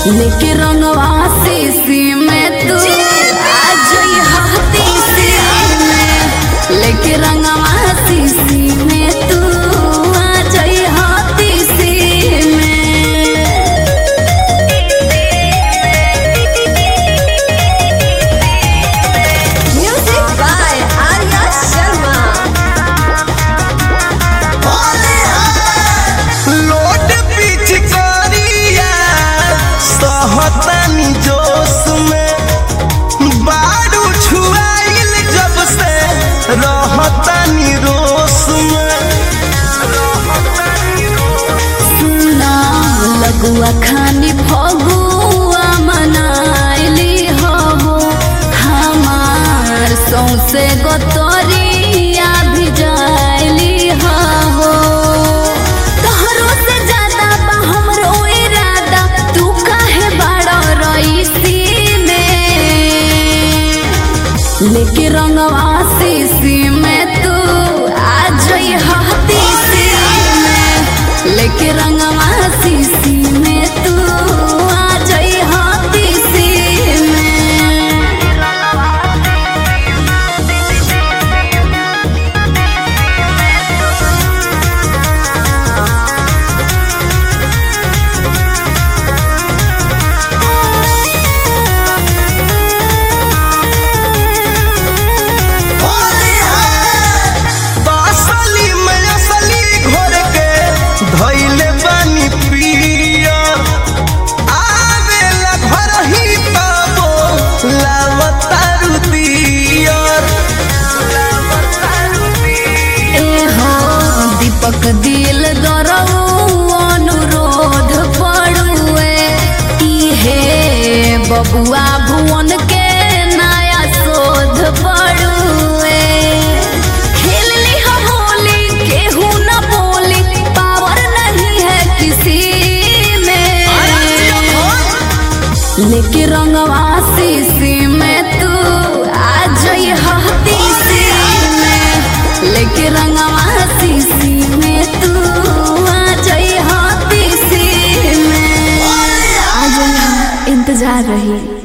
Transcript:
लेके रंगवा शीशी में तू आ जई हतीसी में लेके रंगवा शीशी में तू आ जई हतीसी में Music by Arya Sharma. लोट पिचकारिया सहतनी जोश में बारू छुआइल जब से रहतनी रोश में सुना लगुआ खानी फगुआ मनाइली हो हमार सौसे गोतरिया भिजाइली हो तोहरो से ज्यादा बा हमरो इरादा तू काहे बड़ा रईसी में लेके रंगवा शीशी में तू आ जई हतीसी में लेके रंगवा शीशी में तू आ जई हतीसी तसली में असली घोर के धैले बानी पिया आवेला घर ही पाबो लावतारू दियर ए हो दीपक दिल दरऊ अनुरोध पड़ुए इहे बबुआ भुवन के नया शोध पड़ुए खेल ली हो होली केहू न बोली पावर नहीं है किसी में लेके रंगवा शीशी में तू आ जई हतीसी में लेके रंगवा शीशी में तू आ जई हतीसी में आ जई इंतजार रही